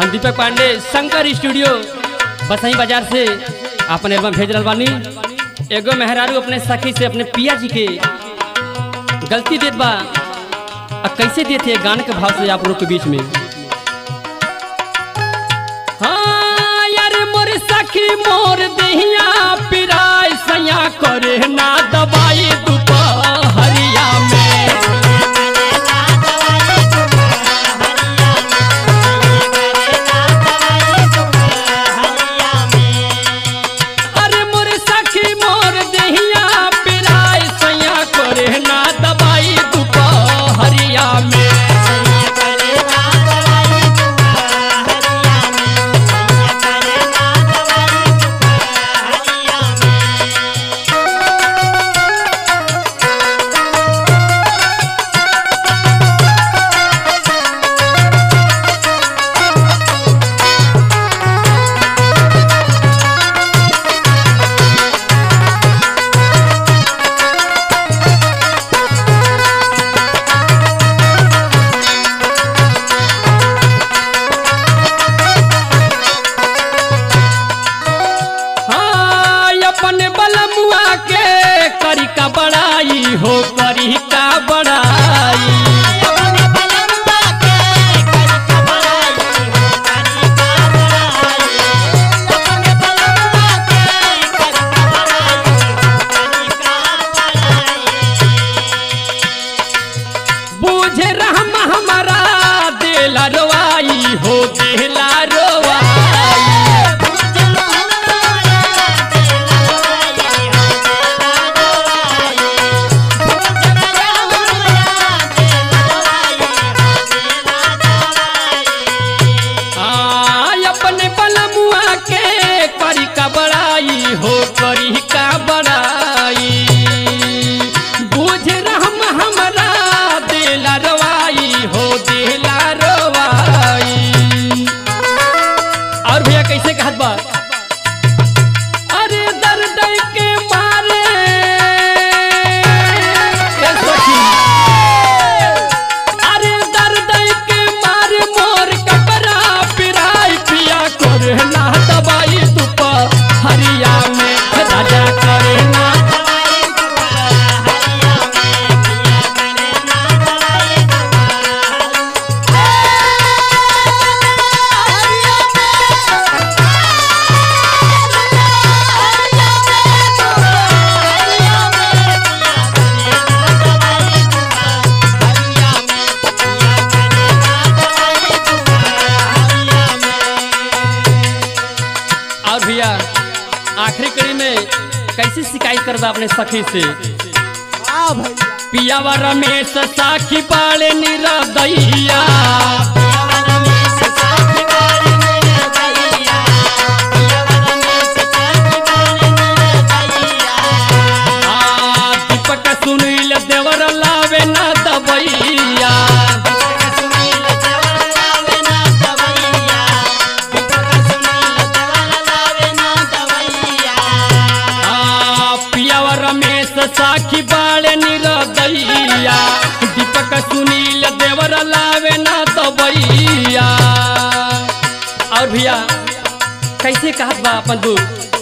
हम दीपक पांडे शंकर स्टूडियो बसई बाजार से अपन एल्बम भेज रहा बानी एगो मेहरारू अपने सखी से अपने पिया जी के गलती देत बा आ कैसे देते हैं गाने के भाव से आप लोग के बीच में हाँ यार मोर सखी मोर दहिया पिराय सैया करे ना दबाई दुपहरिया में अरे मोर सखी मोर दहिया पिराय सैया करे ना दबाई दुपहरिया में हाँ, अपन बलमुआ के करी का बड़ाई हो करी का बड़ाई बूझे रहम हमारा देला रोवाई हो देला रोवाई आय अपने बलमुआ के करी का बड़ाई हो करी का बड़ाई बुझ रहम हमरा देला रवाई हो देला रवाई और भैया कैसे कहत बा अरे दर्द के मारे ए सखी अरे दर्द के मारे मोर कपड़ा पिराई पिया करे ना दबाई दुप हरिया में राजा करे ना और भैया आखिरी कड़ी में कैसे शिकायत करबा अपने सखी से हाँ भैया पियावा रमेश साखी पाले निरदैया आ, दीपक सुनील देवर लावे ना दबैया आ, पियावा रमेश साखी बाले निरदैया दीपक सुनील देवर लावे ना दबैया और भैया कैसे कहत बा अपन दुख